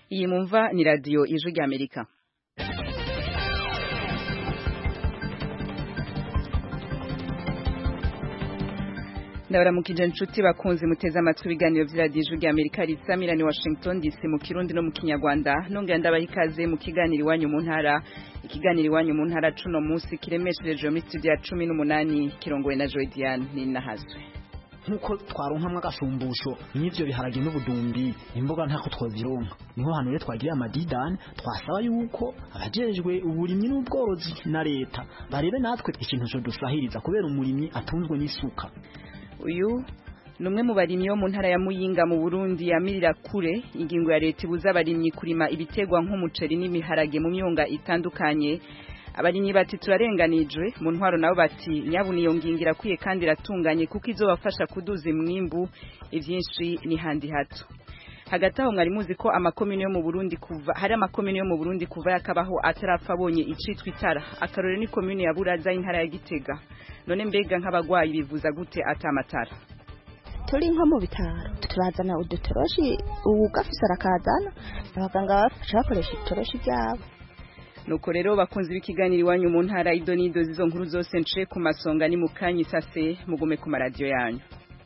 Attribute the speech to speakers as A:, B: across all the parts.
A: iyi mumva ni radiyo ijwi ry'amerika ndabaramukije inshuti bakunze muteze amatwi ibiganiro by'iradiyo ijwi ry'amerika risamira ni washington dc mu kirundi no mu kinyarwanda nongera ndabaha ikaze mu kiganiro iwanyu mu ntara ikiganiro iwanyu mu ntara cuno munsi kiremeshereje muri studio ya cumi n'umunani kirongowe na joy diane ninahazwe
B: nkuko twaronkamwe agashumbusho n'ivyo biharage n'ubudumbi imboga ntako twozironka niho hano rero twagiriye amadidani twasaba yuko abajejwe uburimyi n'ubworozi na leta barebe natwe ikintu co dusahiriza kubera umurimyi atunzwe n'isuka
A: uyu ni umwe mu barimyi bo mu ntara ya muyinga mu burundi yamirira kure ingingo ya leta ibuza abarimyi kurima ibitegwa nk'umuceri n'imiharage mu myonga itandukanye abarimyi bati turarenganijwe mu ntwaro nabo bati nyabu niyo ngingo irakwiye kandi iratunganye kuko izobafasha kuduza imwimbu ivyinshi ni handi hato hagati aho mwari muzi ko amakomine yo mu Burundi kuva hari amakomine yo mu Burundi kuva yakabaho atarapfa abonye icitwa itara akarore ni komine ya Buraza intara ya Gitega none mbega nk'abagwayi bivuza gute atamatara
C: turi nko mu bitaro turazana udutoroshi uwugafise arakazana abaganga bafasha bakoresha itoroshi ryabo
A: nuko rero bakunze b'ikiganiro iwanyu mu ntara idonido zizo nkuru zose nce ku masonga ni mukanyi sase mugume ku maradiyo yanyu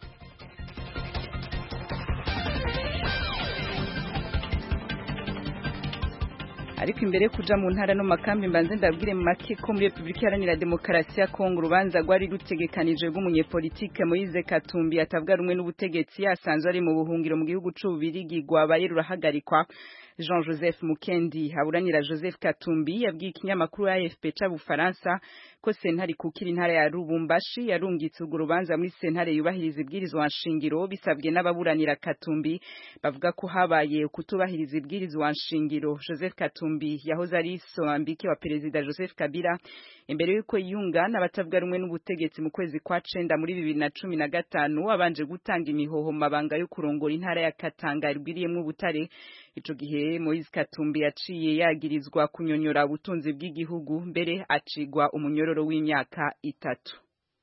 A: ariko imbere kuja mu ntara no makambi mbanze ndabwire mu make ko muri Republika Iharanira Demokarasi ya Kongo urubanza rwari rutegekanije rw'umunyepolitike Moise Katumbi atavuga rumwe n'ubutegetsi yasanzwe ari mu buhungiro mu gihugu c'ububirigi rwabaye rurahagarikwa Jean Joseph Mukendi haburanira Joseph Katumbi yabwiye ikinyamakuru AFP c'Abufaransa ko sentare kukira intara ya Rubumbashi yarungitse urwo rubanza muri sentare yubahiriza ibwirizwa nshingiro bisabwe n'ababuranira Katumbi bavuga ko habaye kutubahiriza ibwirizwa nshingiro Joseph Katumbi yahoze ari soambike wa perezida Joseph Kabila imbere yuko yunga n'abatavuga rumwe n'ubutegetsi mu kwezi kwa cenda muri bibiri na cumi na gatanu abanje gutanga imihoho mu mabanga yo kurongora intara ya Katanga irwiriyemwo ubutare ico gihe Moise Katumbi yaciye yagirizwa kunyonyora ubutunzi bw'igihugu mbere acigwa umunyororo w'imyaka itatu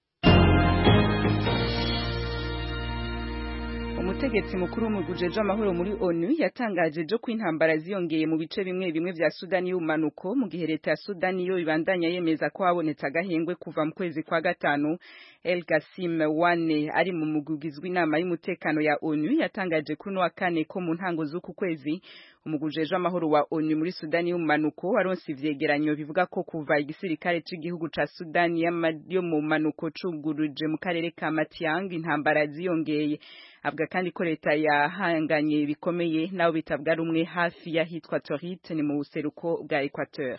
A: umutegetsi mukuru w'umugujeje amahoro muri ONU yatangaje jo kwintambara ziyongeye mu bice bimwe bimwe vya Sudani y'umanuko mu gihe leta ya Sudani yo ibandanya yemeza ko habonetse agahengwe kuva mu kwezi kwa gatanu El Gassim Wane ari mu mugugizwe inama y'umutekano ya ONU yatangaje kuri no wa kane ko mu ntango z'uku kwezi umugujeje amahoro wa ONU muri Sudani y'umanuko waronse ivyegeranyo bivuga ko kuva igisirikare c'igihugu ca Sudani yo mu manuko cuguruje mu karere ka Matiang intambara ziyongeye avuga kandi ko leta yahanganye bikomeye nabo bitabwa rumwe hafi y'ahitwa Torit ni mu buseruko bwa Equateur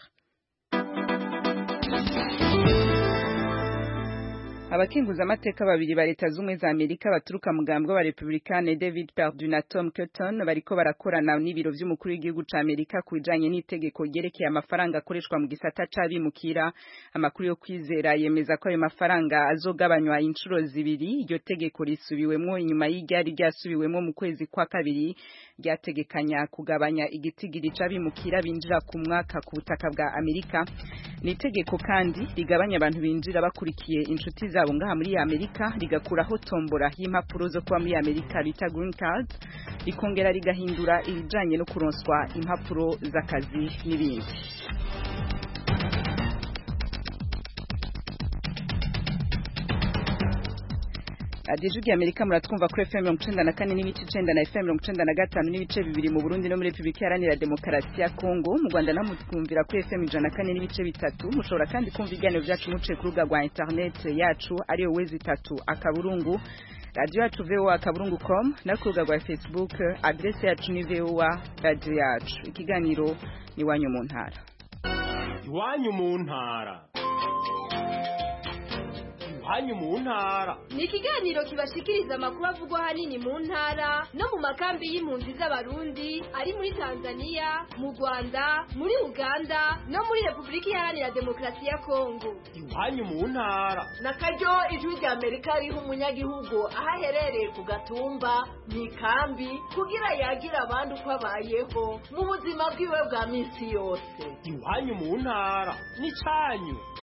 A: abakinguza amateka babiri ba leta z'umwe za Amerika baturuka mugambwe wa Republicane David Perdue na Tom Cotton bariko barakorana n'ibiro vy'umukuru w'igihugu ca Amerika kubijanye n'itegeko ryerekeye amafaranga akoreshwa mu gisata c'abimukira amakuru yo kwizera yemeza ko ayo mafaranga azogabanywa inshuro zibiri iryo tegeko risubiwemwo inyuma y'iryari ryasubiwemwo mu kwezi kwa kabiri ryategekanya kugabanya igitigiri c'abimukira binjira ku mwaka ku butaka bwa Amerika ni itegeko kandi rigabanya abantu binjira bakurikiye inshuti za zabo ngaha muri Amerika rigakuraho tombora y'impapuro zo kuba muri Amerika bita green card rikongera rigahindura ibijanye no kuronswa impapuro z'akazi n'ibindi radiyo ijwi Amerika muratwumva kuri FM mirongo icenda na kane n'ibice icenda na FM mirongo icenda na gatanu n'ibice bibiri mu Burundi no muri Repubulika Iharanira Demokarasi ya Kongo mu Rwanda naho mutwumvira kuri FM ijana na kane n'ibice bitatu mushobora kandi kumva ibiganiro vyacu muciye ku rubuga rwa internet yacu ariyo wezi itatu akaburungu radiyo yacu voa akaburungu com no ku rubuga rwa Facebook adrese yacu ni voa radiyo yacu ikiganiro ni iwanyu mu ntara
D: iwanyu mu ntara iwanyu mu ntara
E: ni ikiganiro kibashikiriza amakuru avugwa ahanini mu ntara no mu makambi y'impunzi z'abarundi ari muri tanzania mu rwanda muri uganda no muri repubulika iharanira demokarasi ya kongo
D: iwanyu mu ntara
F: na karyo ijwi rya amerika riha umunyagihugu aho aherereye ku gatumba mu ikambi kugira yagira abandi uko abayeho mu buzima bwiwe bwa minsi yose
D: iwanyu mu ntara ni cyanyu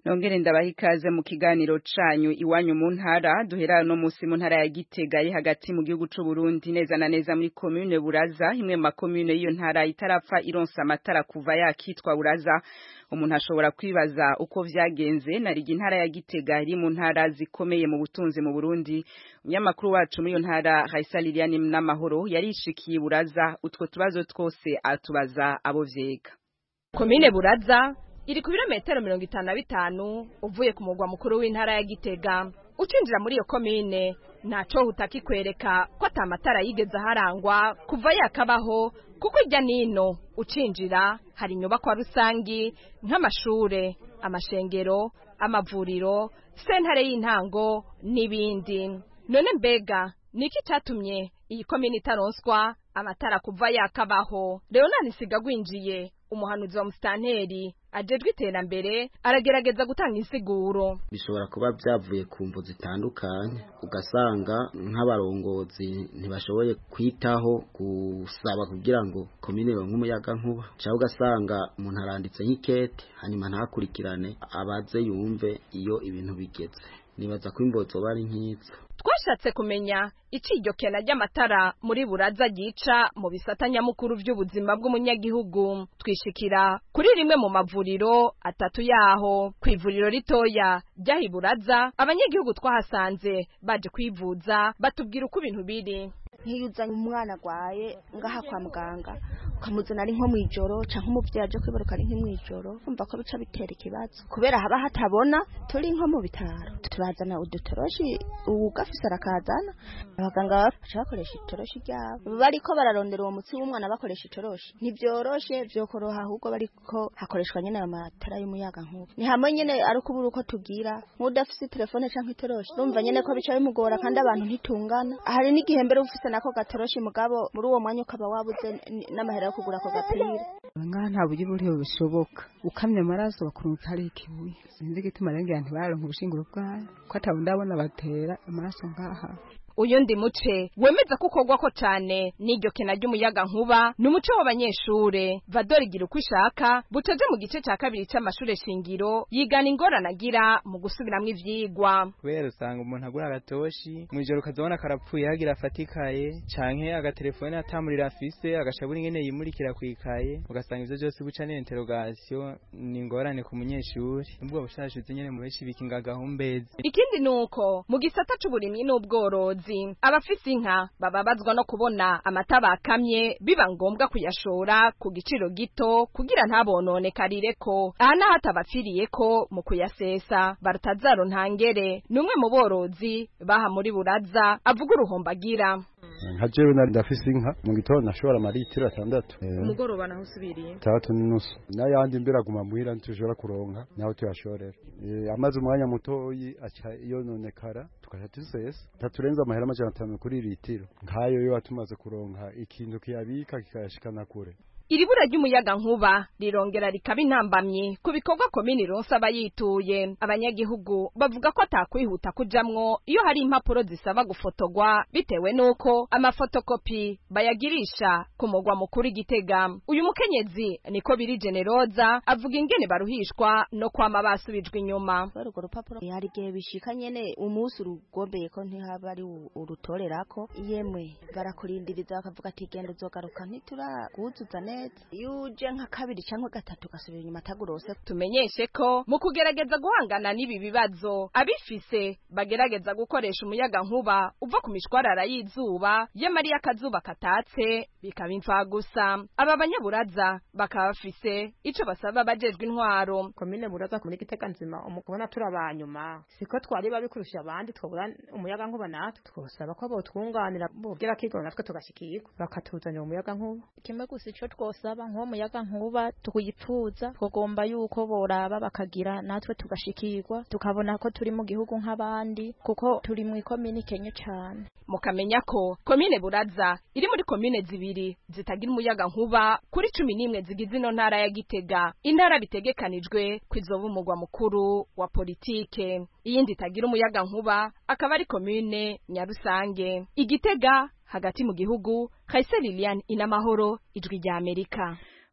A: nongere ndabaha ikaze mu kiganiro canyu iwanyu mu ntara duhera no musi mu ntara ya Gitega iri hagati mu gihugu c'u Burundi neza na neza muri commune Buraza imwe mu makomune y'iyo ntara itarapfa ironsa amatara kuva yakitwa Buraza umuntu ashobora kwibaza uko vyagenze narigi intara ya Gitega iri mu ntara zikomeye mu butunzi mu Burundi umunyamakuru wacu muri iyo ntara Raisa Liliane n'amahoro yarishikiye Buraza utwo tubazo twose atubaza abo vyega
G: komine Buraza iri ku birometero mirongo itanu na bitanu uvuye ku mugwa mukuru w'intara ya Gitega ucinjira muri iyo komine ntaco utakikwereka ko ata matara yigeze aharangwa kuva yakabaho kuko ijya nino ucinjira hari inyubakwa rusangi nk'amashure amashengero amavuriro sentare y'intango n'ibindi none mbega niki catumye iyi komine itaronswa amatara kuva yakabaho leonani sigagwinjiye umuhanuzi wa musitanteri ajejwe iterambere aragerageza gutanga insiguro
H: bishobora kuba byavuye ku mvu zitandukanye ugasanga nk'abarongozi ntibashoboye kwitaho gusaba kugira ngo komine ironke umuyaga nkuba cyangwa ugasanga umuntu aranditse nk'ikete hanyuma ntakurikirane abaze yumve iyo ibintu bigeze nibaza ko imbo zoba ari nk'izo
G: twashatse kumenya ico iryo kena ry'amatara muri buraza ryica mu bisata nyamukuru vy'ubuzima bw'umunyagihugu twishikira kuri rimwe mu mavuriro atatu yaho kw'ivuriro ritoya ryahi buraza abanyagihugu twahasanze baje kwivuza batubwira uko ibintu biri
C: nk'iyo uzanye umwana agwaye ngaha kwa muganga ukamuzana ari nko mw'ijoro canke umuvyeyi aje kwibaruka ari nk'imw'ijoro umva ko bica bitera ikibazo kubera haba hatabona turi nko mu bitaro turazana udutoroshi uwugafise arakazana abaganga baca bakoresha itoroshi ryabo bariko bararondera uwo mutsi w'umwana bakoresha itoroshi ntivyoroshe vyokoroha ahubwo bariko hakoreshwa nyene ayo matara y'umuyaga nkuba ni hamwe nyene ari ukubura uko tugira nk'udafise telefone canke itoroshi urumva nyene ko bica bimugora kandi abantu ntitungana hari n'igihe mbere ufise nako gatoroshi mugabo muri uwo mwanya ukaba wabuze n'amahera yo kugura ako gapira
I: ngaha nta buryo buriho bushoboka ukamya amaraso bakurunguka ari ikibuye sinzi igituma rero ngira ntibaronke ubushinguro bwayo ko atabu ndabona batera amaraso ngaha
G: uyundi muce wemeza ko ukorwako cane n'iryo kena ry'umuyaga nkuba ni umuco w'abanyeshure vadori igira uko ishaka bucaje mu gice ca kabiri c'amashure shingiro yigana ingorane agira mu gusubiramwo ivyigwa
J: kubera usanga umuntu agura agatoshi mw'ijoro ukazabona karapfuye hagira afatikaye canke agatelefone atamurira afise agashabura ingene yimurikira kwikaye ugasanga ivyo vyose guca n'interogasiyo ni ingorane ku munyeshuri nubwo bushashuze nyene mu benshi bikinga gahumbezi
G: ikindi nuko mu gisata c'uburimyi n'ubworozi abafise inka bababazwa no kubona amata bakamye biba ngombwa kuyashora ku giciro gito kugira ntabononekare ko aha naho atabapfiriye ko mu kuyasesa barutazaro ntangere ni umwe mu borozi baha muri buraza avuga uruhombo agira
K: nka jewe nari ndafise inka mu gitondo nashobora amaritiro atandatu
G: umugoroba naho usubiriye
K: tandatu n'inusu n'ayandi mbere aguma muhira ntitushobora kuronka naho tuyashorera amaze umwanya mutoyi aca yononekara tukaca dusesa taturenza amahera amajana atanu kuri litiro nk'ayo yo tumaze kuronka ikintu kiyabika kikayashikana kure
G: iri bura ry'umuyaga nkuba rirongera rikaba intambamyi ku bikorwa komini ronse abayituye abanyagihugu bavuga ko atakwihuta kujamwo iyo hari impapuro zisaba gufotogwa bitewe n'uko amafotokopi bayagirisha ku mugwa mukuru igitega uyu mukenyezi niko biri generoza avuga ingene baruhishwa no kwama basubijwe inyuma
C: urwo rupapuro hari igihe bishika nyene umunsi urugombeye ko ntihaba ari urutorerako yemwe barakurindiriza bakavuga ati genda uzogaruka ntituraguzuza neza iyo uje nka kabiri cyangwa gatatu ugasubira inyuma atagurose
G: tumenyeshe ko mu kugerageza guhangana n'ibi bibazo abifise bagerageza gukoresha umuyaga nkuba uva ku mishwarara y'izuba y'amariya akazuba katatse bikaba imfagusa aba banyaburaza bakaba bafise ico basaba abajejwe intwaro
L: komine buraza muri gitega nzima umukubona turi abanyuma siko twari babikurusha abandi twabura umuyaga nkuba natwe twosaba ko botwunganira bubwira kigoro natwe tugashikirwa bakatuzanira umuyaga nkuba
M: kimwe gusa ico twosaba nk'uwo muyaga nkuba tukuyipfuza twagomba yuko boraba bakagira natwe tugashikirwa tukabona ko turi mu gihugu nk'abandi kuko turi mu ikomini kenye cane
G: mukamenya ko komine buraza iri muri komine zibiri zitagira umuyaga nkuba kuri cumi n'imwe zigize ino ntara ya gitega intara bitegekanijwe kwizoba umugwa mukuru wa politike iyindi itagira umuyaga nkuba akaba ari komine nyarusange igitega hagati mu gihugu Kaise Lilian inamahoro ijwi rya Amerika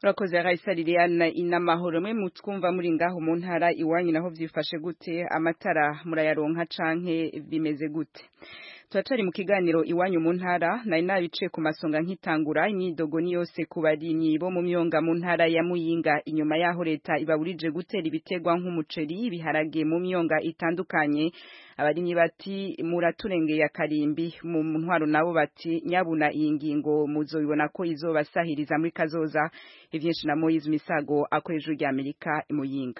A: urakoze Raisa Liliane inamahoro mwe mutwumva muri ngaho mu ntara iwanyu naho vyifashe gute amatara murayaronka canke bimeze gute turacari mu kiganiro iwanyu mu ntara nari nabice ku masonga nkitangura imyidogo ni yose ku barimyi bo mu myonga mu ntara ya Muyinga inyuma yaho leta ibaburije gutera ibitegwa nk'umuceri ibiharage mu myonga itandukanye abarimyi bati muraturengeye akarimbi mu ntwaro nabo bati nyabuna iyi ngingo muzobibona ko izobasahiriza muri kazoza ivyinshi na Moise Misago akoresha rya Amerika imuyinga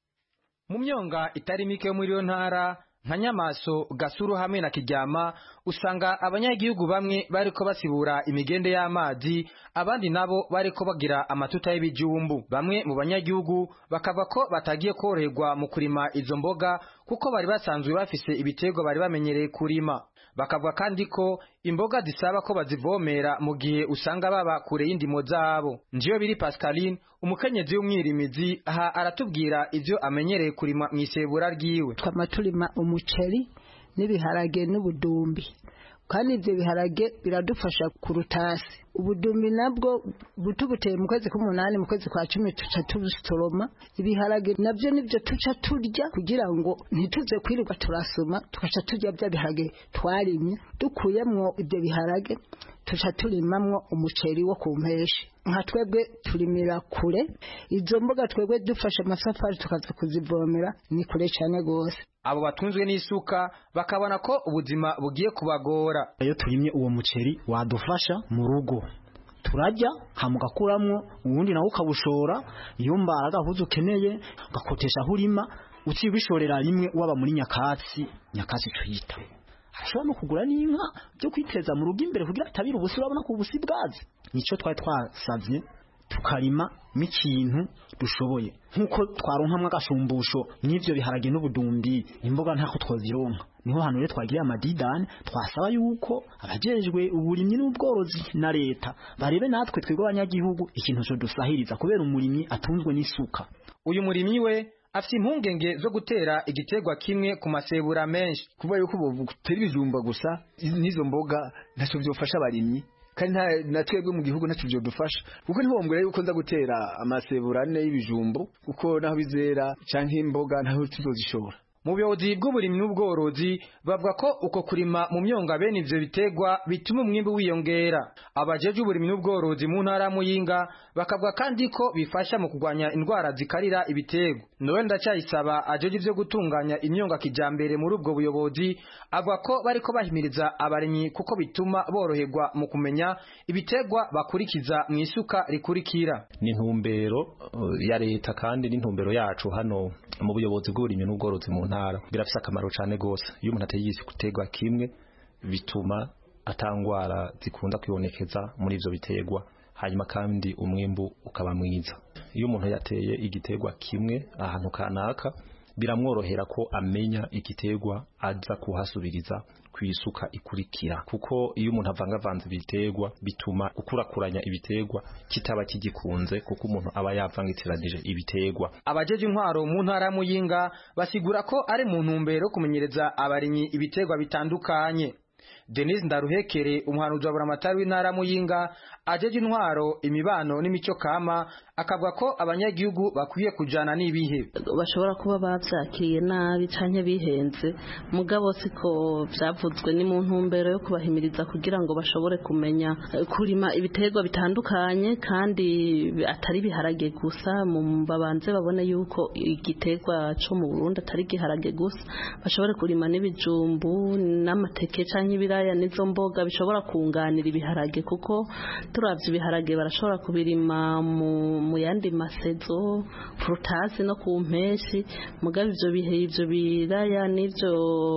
N: mu myonga itari mike yo muri yo ntara nka nyamaso gasuru hamwe na kiryama usanga abanyagihugu bamwe bariko basibura imigende y'amazi abandi nabo bariko bagira amatuta y'ibijumbu bamwe mu banyagihugu bakava ko batagiye koroherwa mu kurima izo mboga kuko bari basanzwe bafise ibiterwa bari bamenyereye kurima bakavuga kandi ko imboga zisaba ko bazivomera mu gihe usanga baba kure y'indimo zabo njiyo biri Pascaline umukenyezi w'umwirimizi aha aratubwira ivyo amenyereye kurima mw'isebura ryiwe
O: twama turima umuceri n'ibiharage n'ubudumbi kandi ivyo biharage biradufasha kurutasi ubudumbi nabwo butubuteye mu kwezi k'umunani mu kwezi kwa cumi tuca tubusoroma ibiharage navyo nivyo tuca turya kugira ngo ntituze kwirirwa turasoma tugaca turya vya biharage twarimye dukuyemwo ivyo biharage tuca turimamwo umuceri wo ku mpeshi nka twebwe turimira kure izo mboga twebwe dufashe amasafari tukaza kuzivomera ni kure cyane gose
N: abo batunzwe n'isuka bakabona ko ubuzima bugiye kubagora
B: iyo turimye uwo muceri wadufasha mu rugo turajya hamugakuramwo ubundi nawe ukabushora iyo mbara agahuza ukeneye ugakotesha aho urima uciye ubishorera rimwe waba muri nyakatsi nyakatsi tuyita ashobora no kugura n'inka byo kwiteza mu rugo imbere kugira atabira ubusi urabona ko ubusi bwaze nico twari twasavye tukarima n'ikintu dushoboye nk'uko twaronkamwo agashumbusho n'ivyo biharage n'ubudumbi imboga ntako twozironka niho hantu rero twagiriye amadidani twasaba yuko abajejwe uburimyi n'ubworozi na leta barebe natwe twebwe abanyagihugu ikintu co dusahiriza kubera umurimyi atunzwe n'isuka
N: uyu murimyi we afite impungenge zo gutera igiterwa kimwe ku masebura menshi
P: kuba yuko butera ibijumba gusa n'izo mboga ntacyo byofasha abarimyi kandi na twebwe mu gihugu ntacyo byodufasha kuko ntibombwira yuko nza gutera amasebura ane y'ibijumbu kuko naho bizera canke imboga ntaho tuzozishora
N: mu buyobozi bw'uburimyi n'ubworozi bavuga ko uko kurima mu myonga bene ivyo biterwa bituma umwimbu wiyongera abajeje uburimyi n'ubworozi mu ntara muyinga bakavuga kandi ko bifasha mu kurwanya indwara zikarira ibiterwa nowe ndacyayisaba ajeje ivyo gutunganya imyonga kijambere muri ubwo buyobozi avuga ko bariko bahimiriza abarimyi kuko bituma boroherwa mu kumenya ibiterwa bakurikiza mu isuka rikurikira
Q: ni intumbero uh, ya leta kandi n'intumbero yacu hano mu buyobozi bw'uburimyi n'ubworozi mu ntara birafise akamaro cane gose iyo umuntu ateye igiterwa kimwe bituma atangwara zikunda kwibonekeza muri ivyo biterwa hanyuma kandi umwimbu ukaba mwiza iyo umuntu yateye igiterwa kimwe ahantu kanaka biramworohera ko amenya igiterwa aza kuhasubiriza kwisuka ikurikira kuko iyo umuntu avangavanze ibiterwa bituma gukurakuranya ibiterwa kitaba kigikunze kuko umuntu aba yavangitsiranije ibiterwa
N: abajeje intwaro mu ntara muyinga basigura ko ari mu ntumbero kumenyereza abarimyi ibiterwa bitandukanye Denise Ndaruhekere umuhanuzi wa buramatari w'intara muyinga ajeje intwaro imibano n'imico kama akavuga ko abanyagihugu bakwiye kujana n'ibihe
R: bashobora kuba bavyakiriye nabi canke bihenze mugabo siko vyavuzwe ni mu ntumbero yo kubahimiriza kugira ngo bashobore kumenya kurima ibiterwa bitandukanye kandi atari biharage gusa mu babanze babone yuko igiterwa co mu Burundi atari giharage gusa bashobore kurima n'ibijumbu n'amateke canke ibiraya n'izo mboga bishobora kunganira ibiharage kuko turavye ibiharage barashobora kubirima mu mu yandi masezo frutasi no ku mpeshi mugabe ivyo bihe ivyo biraya n'ivyo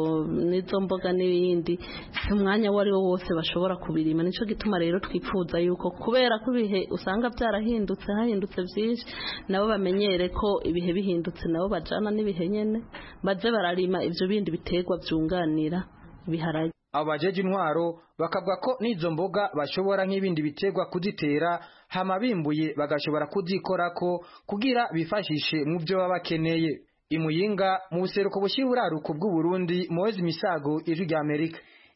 R: n'izo mboga n'ibindi si umwanya wari wo wose bashobora kubirima nico gituma rero twifuza yuko kubera ko ibihe usanga byarahindutse hahindutse vyinshi nabo bamenyere ko ibihe bihindutse nabo bajana n'ibihe nyene baze bararima ivyo bindi biterwa vyunganira ibiharage
N: abo bajeje intwaro bakavuga ko n'izo mboga bashobora nk'ibindi biterwa kuzitera hama bimbuye bagashobora kuzikorako kugira bifashishe mu byo baba bakeneye imuyinga mu buseruko bushyira uraruko bw'uburundi muwezi misago ijwi rya amerika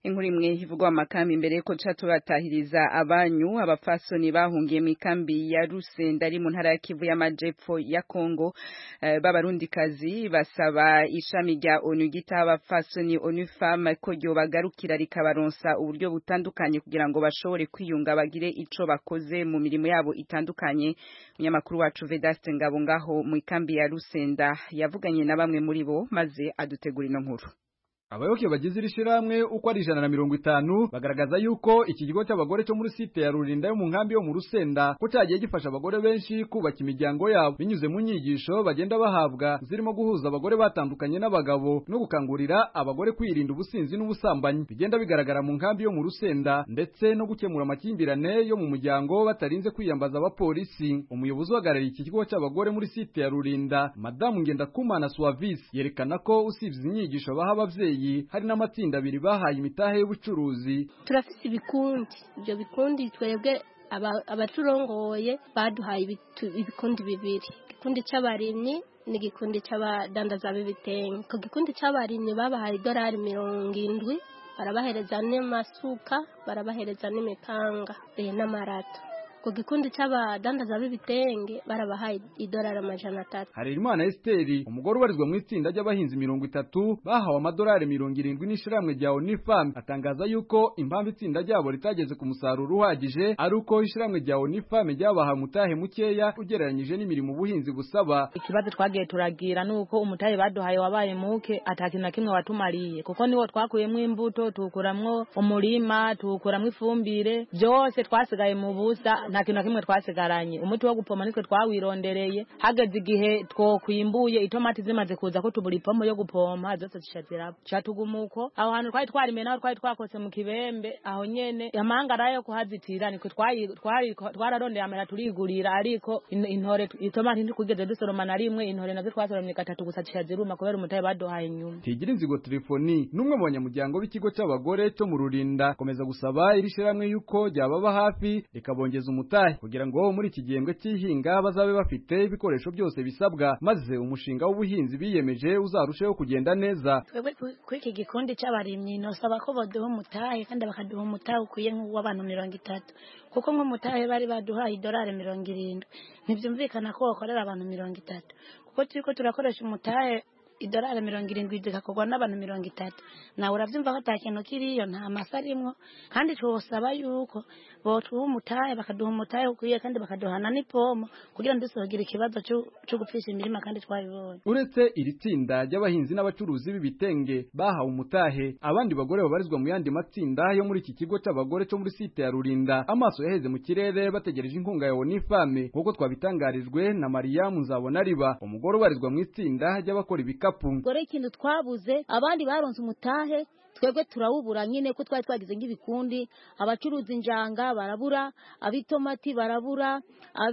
A: inkuru imwe ivugwa amakambi imbere yuko tuca tubatahiriza abanyu abafasoni bahungiye mu ikambi ya Rusenda ari mu ntara ya Kivu y'amajepfo ya Kongo uh, b'abarundikazi basaba ishami rya ONU gitaha abafasoni ONU Femme ko ryo bagarukira rikabaronsa uburyo butandukanye kugira ngo bashobore kwiyunga bagire ico bakoze mu mirimo yabo itandukanye umunyamakuru wacu Vedaste Ngabo ngaho mu ikambi ya Rusenda yavuganye na bamwe muri bo maze adutegura ino nkuru
S: abayoboke bagize iri shirahamwe uko ari ijana na mirongo itanu bagaragaza yuko iki kigo cy'abagore cyo muri site ya Rurinda yo mu nkambi yo mu Rusenda ko cyagiye gifasha abagore benshi kubaka imiryango yabo binyuze mu nyigisho bagenda bahabwa zirimo guhuza abagore batandukanye n'abagabo no gukangurira abagore kwirinda ubusinzi n'ubusambanyi bigenda bigaragara mu nkambi yo mu Rusenda ndetse no gukemura amakimbirane yo mu muryango batarinze kwiyambaza abapolisi umuyobozi uhagarariye iki kigo cy'abagore muri site ya Rurinda madamu Ngendakumana Suavis yerekana ko usibye inyigisho baha abavyeyi hari n'amatsinda abiri bahaye imitahe y'ubucuruzi
T: turafise ibikundi ibyo bikundi twebwe abaturongoye baduhaye ibikundi bibiri igikundi c'abarimyi n'igikundi c'abadandaza b'ibitenge ku gikundi c'abarimyi babahaye idolari mirongo indwi barabahereza n'amasuka barabahereza n'imipanga n'amarato ku gikundi c'abadandaza b'ibitenge barabahaye idolari amajana atatu
S: Harerimana Esteri umugore ubarizwa mu itsinda ry'abahinzi mirongo itatu bahawe amadolari mirongo irindwi n'ishirahamwe rya Onifam atangaza yuko impamvu itsinda ryabo ritageze ku musaruro uhagije ari uko ishirahamwe rya Onifam ryabaha mutahe mukeya ugereranyije n'imirimo ubuhinzi busaba
U: ikibazo twagiye turagira nuko umutahe baduhaye wabaye muke atakintu na kimwe watumariye kuko niwo twakuyemo imbuto tukuramwo umurima tukuramwo ifumbire byose twasigaye mu busa nta kintu na kimwe twasigaranye umuti wo gupoma nitwe twawirondereye hageze igihe twokwimbuye itomati zimaze kuza ko tubura ipompo yo gupompa zose zisha ziraba catugumuko aho hantu twari twarime naho twari twakose mu kibembe aho nyene amahanga yo kuhazitira nitwe twararondeye amera turigurira ariko intore itomati ntikugeze dusoroma na rimwe intore nazo twasoromye gatatu gusa zisha ziruma kubera umutahe baduhaye inyuma
S: tigira inzigo telefoni n'umwe mu banyamuryango b'ikigo c'abagore cyo mu rurinda komeza gusaba iri shirahamwe yuko ryababa hafi rikabongeza umutahe kugira ngo muri iki gihembwe cy'ihinga bazabe bafite ibikoresho byose bisabwa maze umushinga w'ubuhinzi biyemeje uzarusheho kugenda neza
V: twebwe kuri iki gikundi cy'abarimyi nosaba ko baduha umutahe kandi bakaduha umutahe ukwiye nk'uw'abantu mirongo itatu kuko nk'umutahe bari baduhaye idolari mirongo irindwi ntibyumvikana ko wakorera abantu mirongo itatu kuko turi ko turakoresha umutahe idolari mirongo irindwi zigakorwa n'abantu mirongo itatu nawe urabyumva ko nta kintu kiriyo nta masa arimwo kandi twosaba yuko botuha umutahe bakaduha umutahe ukwiye kandi bakaduhana n'ipomo kugira ngo dusohogere ikibazo cyo gupfisha imirima kandi twabibonye
S: uretse iri tsinda ry'abahinzi n'abacuruzi b'ibitenge bahawe umutahe abandi bagore babarizwa mu yandi matsinda yo muri iki kigo cy'abagore cyo muri site ya Rurinda amaso yaheze mu kirere bategereje inkunga ya Onifame nk'uko twabitangarijwe na Mariyamu Nzabonariba umugore ubarizwa mu itsinda ry'abakora ibikapu
W: gore ikintu twabuze abandi baronse umutahe twebwe turawubura nyine ko twari twagize nk'ibikundi abacuruza injanga barabura abitomati barabura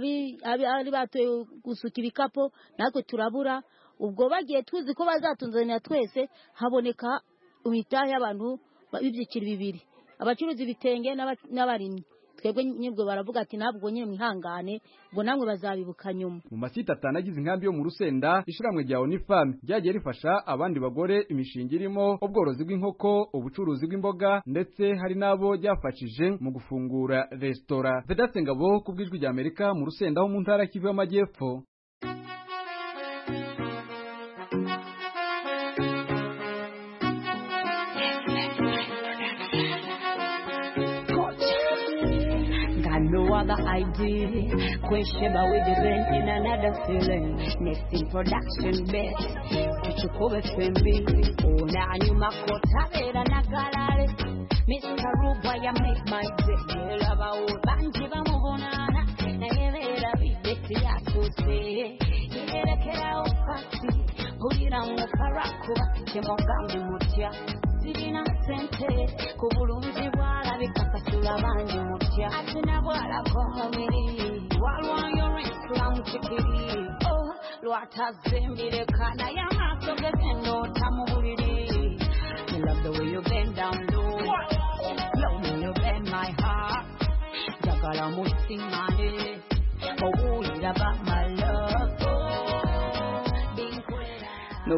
W: abi batoye gusuka ibikapu natwe turabura ubwo bagiye tuzi ko bazatunzanira twese haboneka imitahe y'abantu b'ibyiciro bibiri abacuruza ibitenge n'abarimyi twebwe nyibwo baravuga ati ntabwo nyine mwihangane ubwo namwe bazabibuka nyuma
S: mu masite atanu agize inkambi yo mu rusenda ishiramwe rya Onifam ryagiye rifasha abandi bagore imishinga irimo ubworozi bw'inkoko ubucuruzi bw'imboga ndetse hari n'abo ryafashije mu gufungura resitora Vedaste Ngabo ku bw'ijwi rya Amerika mu rusenda ho mu ntara Kivu y'Amajyepfo
X: no other idea. Question about with the rent in another feeling. Next in production best. Tuchukue fembi. Ona nyuma kota vera na galare. Mr. Ruba ya make my day. Yela ba o banji ba mubonana. Na yevera bibeti ya kuse. Yela kera opati. Pulira mukarakuba. Kemogambi mutya. Sirina sente. Kubulunzi bwalabika kasula banji mutya. Atina bwalako mubiri. Walwayo Islam kikiri. Oh, lwatazimbire kana y'amaaso gegendota mu buliri. You love the way you bend down low. Love when you bend my heart. Njagala musiŋŋane. Owulira ba my love.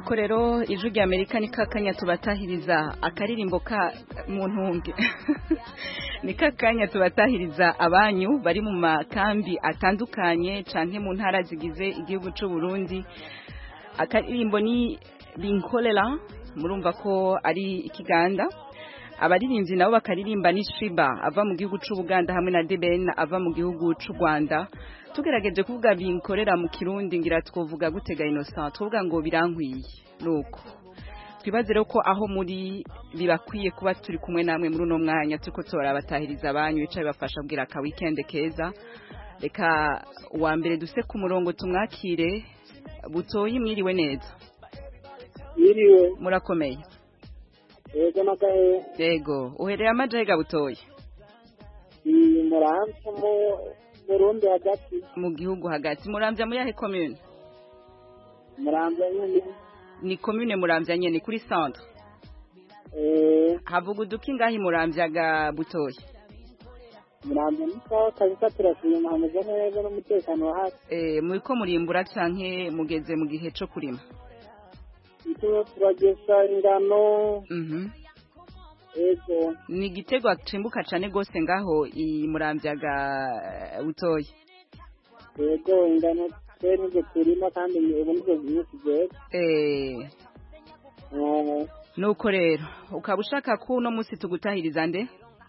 A: nuko rero ijwi rya amerika ni kakanya tubatahiriza akaririmbo ka mu ntunge ni kakanya tubatahiriza abanyu bari mu makambi atandukanye canke mu ntara zigize igihugu c'u Burundi akaririmbo ni binkolera murumva ko ari ikiganda abaririmbyi nabo bakaririmba ni Shiba ava mu gihugu c'u Buganda hamwe na Deben ava mu gihugu c'u Rwanda tugerageje kuvuga binkorera mu kirundi ngira twovuga gutega innocent twovuga ngo birankwiye nuko twibaze rero ko aho muri bibakwiye kuba turi kumwe namwe muri uno mwanya turiko turabatahiriza abanyu bicaye bafasha kugira aka weekend keza reka uwa mbere duse ku murongo tumwakire butoyi mwiriwe neza
D: Yiriwe.
A: murakomeye
D: Yego nagahe.
A: yego uhereye amajega butoyi
D: Iyi muramvya mu Burundi hagati.
A: mu gihugu hagati muramvya muri yahe commune
D: Muramvya nyene.
A: ni commune muramvya nyene kuri centre
D: Eh,
A: havuga uduki ngahi muramvya ga butoyi
D: muramvya ni sawa kabisa turashima hameze neza n'umutekano wa hafi.
A: eh muriko murimbura canke mugeze mu gihe co kurima
D: Ito turagesa ingano.
A: mhm
D: Yego.
A: ni igitego cimbuka cane gose ngaho i muramvya ga eh, butoyi
D: Yego ingano twe nibyo turima kandi ubu nibyo byinshi byeze.
A: eh
D: Eh,
A: nuko rero ukaba ushaka ko uno musi tugutahiriza nde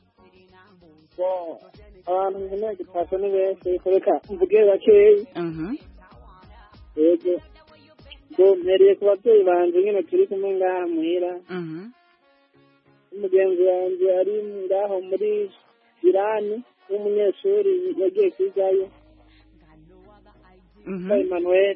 D: bo abantu nkeneye gutasha ni benshi reka mvuge bakeyi.
A: mhm
D: Yego. Ngo mpereye ku babyeyi banje nyine turi kumwe ngaha muhira.
A: mhm
D: umugenzi wanjye ari ngaho muri irani w'umunyeshuri yagiye kwigayo
A: mhm
D: Emmanuel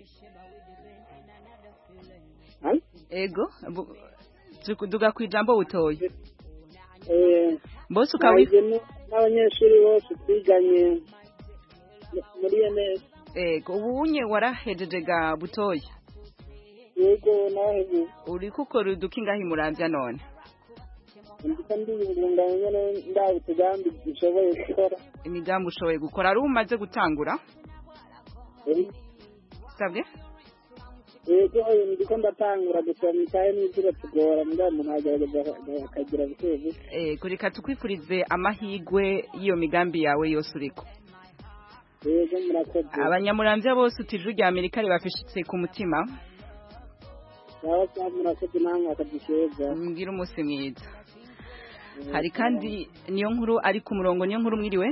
A: ego bu- tuku- duga kwijambo butoyi
D: eh
A: bose ukaba wi-
D: nahije n- n'abanyeshuri bose twiganye mu- muri ENS
A: ego ubu unye warahejeje ga butoyi
D: yego naheje
A: uriko ukora uduki ngahi muramvya none
D: ndiko ndiyungunganya nyene ndaba utugambi dushoboye gukora
A: imigambi ushoboye gukora ari umaze gutangura
D: Eh,
A: sabwe
D: yego eh, ndiko ndatangura gusoma ikaye n'ivyo iratugora mbwa umuntu agerageza akagira buke buke
A: ego reka tukwifurize amahigwe y'iyo migambi yawe yose uriko
D: yego murakoze
A: abanyamuramvya bose utijuru rya amerika ribafishitse ku mutima
D: sawa sawa murakoze namwe akadukeza
A: mbwira umunsi mwiza hari kandi niyo nkuru ari ku murongo niyo nkuru mwiriwe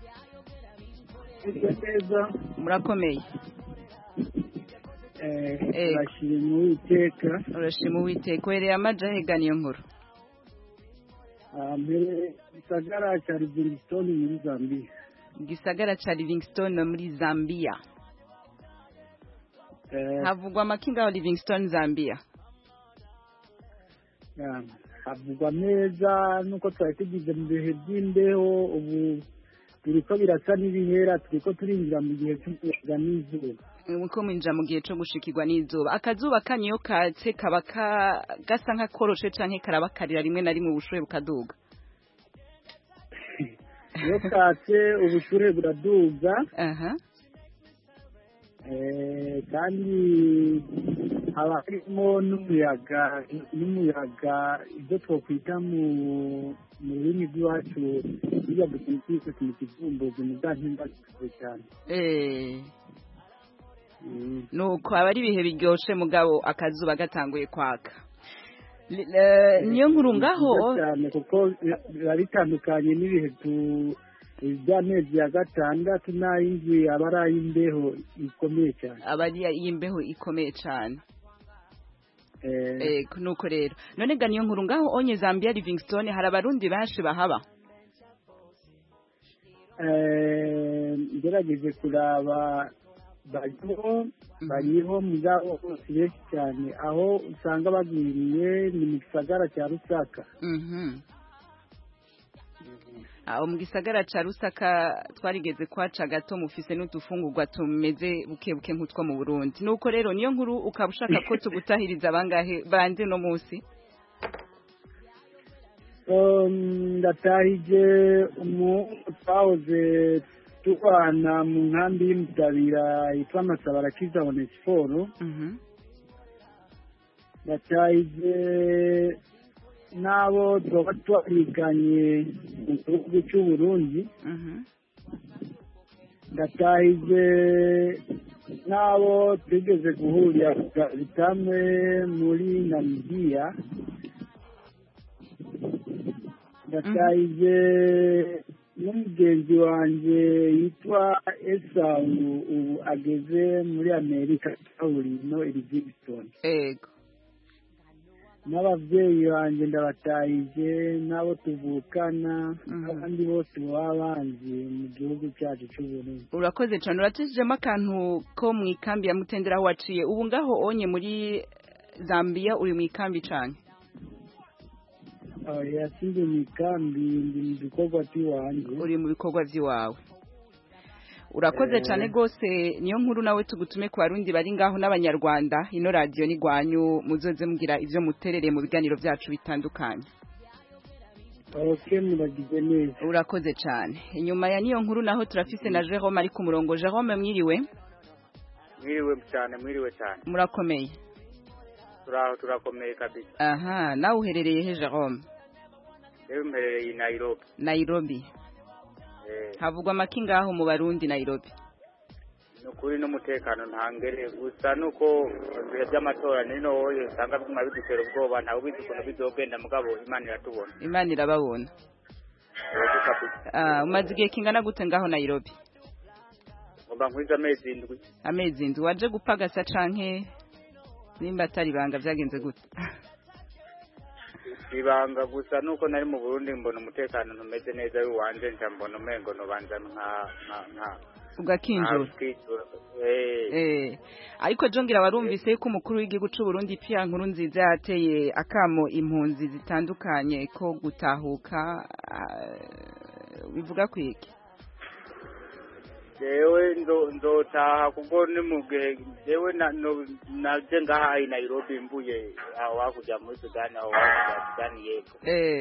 D: neza
A: murakomeye
D: turashima uwiteka
A: urashima uwiteka uhereye amajahega niyo nkuru
D: Ah, mbere gisagara cya livingstone muri zambia
A: gisagara ca livingstone muri zambia
D: Eh,
A: havugwa amakinga ya livingstone zambia
D: ah, havugwa neza nuko twari tugize mu bihe by'imbeho ubu biriko birasa n'ibihera turiko turinjira mu gihe cy'umuyaga n'izuba
A: uko mwinjira mu gihe co gushikirwa n'izuba akazuba kanyu iyo katse kaba ka- gasa nk'akoroshe canke karabakarira rimwe na rimwe ubushuhe bukaduga
D: iyo katse ubushure buraduga
A: aha
D: Eh, kandi haba harimo n'umuyaga n'umuyaga ibyo twakwita mu mu rurimi rw'iwacu bijya dukunda kwita ku kivumbuzi mu bwa ntimbagizwe cyane
A: eh nuko aba ari ibihe biryoshe mugabo akazuba gatanguye kwaka Li- eh, niyo nkuru ngaho
D: Byiza cyane kuko biba bitandukanye n'ibihe tu by'amezi ya gatandatu n'ay'indwi aba ari ay'imbeho ikomeye cyane
A: aba ari iy'imbeho ikomeye cane
D: Eh,
A: eh nuko rero none ga niyo nkuru ngaho onye Zambia Livingstone hari abarundi benshi bahaba
D: eh, ngerageje kuraba bariho bariho mugabo bose benshi cyane aho usanga bagwiriye ni mu gisagara cya rusaka
A: mhm aho mu gisagara ca Rusaka twarigeze kwaca gato mufise n'udufungurwa tumeze buke buke nk'utwo mu Burundi nuko rero niyo nkuru ukaba ushaka ko tugutahiriza bangahe bande no musi
D: Um, ndatahije umuhungu twahoze tubana mu nkambi y'umutabira yitwa masabarakiza onesiforo
A: mhm
D: ndatahize n'abo tuba twariganye mu gihugu cy'u Burundi ndatahize n'abo twigeze guhurira bitamwe muri namibiya ndatahize n'umugenzi wanjye yitwa esawu ubu ageze muri amerika kaburimbo iri Livingston
A: ego
D: n'ababyeyi banjye ndabatahije n'abo tuvukana n'abandi bose baba banzi mu gihugu cyacu cy'uburundi
A: urakoze cyane uratujijemo akantu ko mu ikambi ya mutendera aho waciye ubu ngaho onye muri zambia uri mu ikambi cyane
D: yasinde mu ikambi ndi mu bikorwa by'iwanjye
A: uri mu bikorwa by'iwawe urakoze cyane rwose niyo nkuru nawe tugutume ku barundi bari ngaho n'abanyarwanda ino radiyo ni rwanyu muzoze mugira ibyo muterere mu biganiro byacu bitandukanye
D: oke muragize neza
A: urakoze cyane inyuma ya niyo nkuru naho turafise na jerome ari ku murongo jerome mwiriwe
E: mwiriwe cyane mwiriwe cyane
A: murakomeye
E: turaho turakomeye kabisa
A: aha nawe uherereye he jerome
E: rero mperereye i nairobi
A: nairobi havugwa amaki ngaho mu barundi nairobi
E: ni ukuri n'umutekano ntangere gusa nuko ibihe by'amatora nino wowe usanga biguma bidutera ubwoba ntawe ubizi ukuntu bizogenda mugabo imana iratubona
A: imana irababona umaze igihe kingana gute ngaho nairobi
E: ngomba nkwiza amezi indwi
A: amezi indwi waje gupagasa canke nimba atari ibanga byagenze gute
E: ibanga gusa nuko nari mu burundi mbona umutekano ntumeze neza w'iwanje nca mbona umengo nobanza nka nka nka
A: ugakinjura eh ariko jongira warumvise yuko umukuru w'igihugu cy'u Burundi Pierre Nkurunziza yateye akamo impunzi zitandukanye ko gutahuka bivuga kwiki
E: jewe nzotaha kuko ni mu gihe jewe naje ngaha i nairobi mvuye aho hakurya muri sudani aho hakurya sudani y'epfo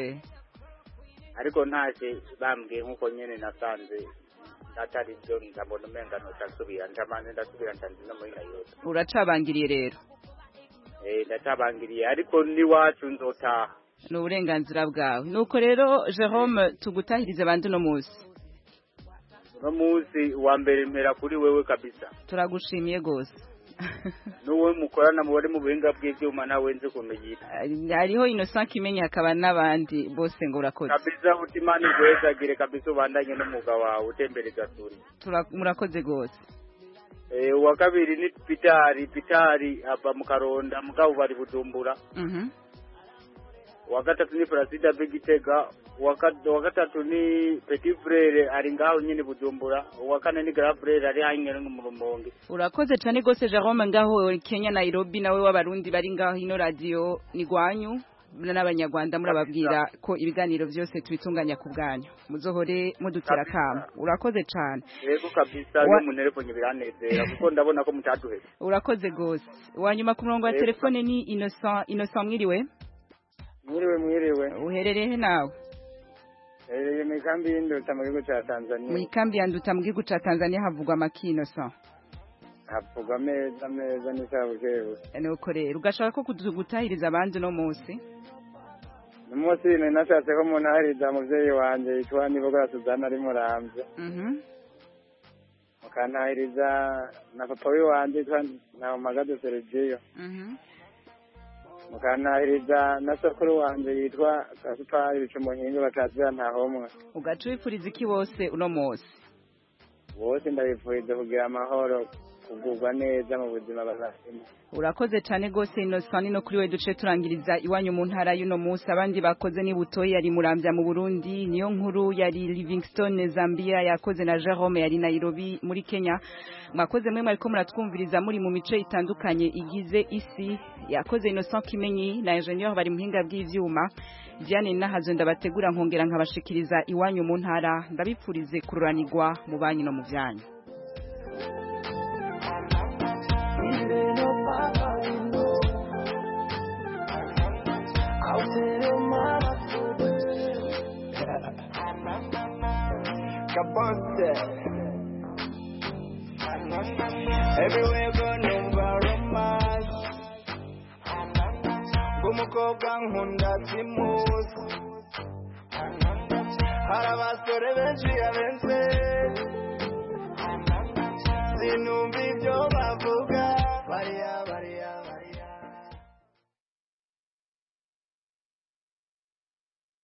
E: ariko ntaje bambwiye nk'uko nyene nasanze atari byo ndabona umenga ntutasubira ndamanze ndasubira nsanze no muri nairobi
A: uracabangiriye rero
E: eh ndacabangiriye ariko n'iwacu nzotaha
A: ni uburenganzira bwawe nuko rero jerome tugutahirize abandi uno munsi
E: uno munsi wa mbere mpera kuri wewe kabisa
A: turagushimiye rwose
E: n'uwo mukorana mubare mu buhinga bw'ibyuma nawe nzi ukuntu yitwa
A: hariho innocent kimenyi hakaba n'abandi bose ngo urakoze
E: kabisa utimana igwezagire kabisa ubandanye n'umwuga wawe utembereza turi
A: murakoze rwose
E: uwa kabiri ni pitari pitari ava mu karonda mugabo bari bujumbura uwa gatatu ni Placide Bigitega uwa gatatu ni Petit Frere ari ngaho nyine Bujumbura uwa kane ni Grand Frere ari hanyere mu Rumonge
A: urakoze cyane gose Jerome ngaho Kenya Nairobi nawe w'abarundi bari ngaho ino radio ni gwanyu n'abanyarwanda murababwira ko ibiganiro byose tubitunganya ku bwanyu muzohore mudutera kama urakoze cyane
E: yego kabisa no munerefone biranezera kuko ndabona ko mutaduhe
A: urakoze gose wanyuma ku murongo wa telefone ni Innocent Innocent mwiriwe
F: mwiriwe mwiriwe
A: uherereye he nawe
F: herereye mu ikambi y'induta mu gihugu cya tanzania
A: mu ikambi ya nduta mu gihugu cya tanzania havugwa amakino sa
F: havugwa ameza ameza n'isabukebu
A: nuko rero ugashaka ko gutahiriza abandi uno munsi
F: umunsi nari nashatse ko munahiriza umubyeyi wanjye yitwa nibogora suzana ari murambye mukantahiriza na papa w'iwanjye yitwa ntawamagaze serigiyo mukantahiriza na sokuru wanjye yitwa gasupari bica umuhinga bakazira ntahomwe
A: ugaca wifuriza iki bose uno munsi
F: bose ndabifuriza kugira amahoro kugubwa neza mu buzima bazafimo
A: urakoze cyane rwose inosani no kuri we duce turangiriza iwanyu mu ntara y'uno munsi abandi bakoze ni butoyi yari murambya mu burundi niyo nkuru yari livingstone zambia yakoze na jerome yari nairobi muri kenya mwakoze mwe mwariko muratwumviriza muri mu mice itandukanye igize isi yakoze innocent kimenyi na ingenieur bari muhinga bw'ivyuma Diane nahazo ndabategura nkongera nkabashikiriza iwanyu mu ntara ndabipfurize kururanirwa mu banyu no mu byanyu
H: Everywhere go, no romance. umukobwa nkunda simuzi hari abasore benshi abenze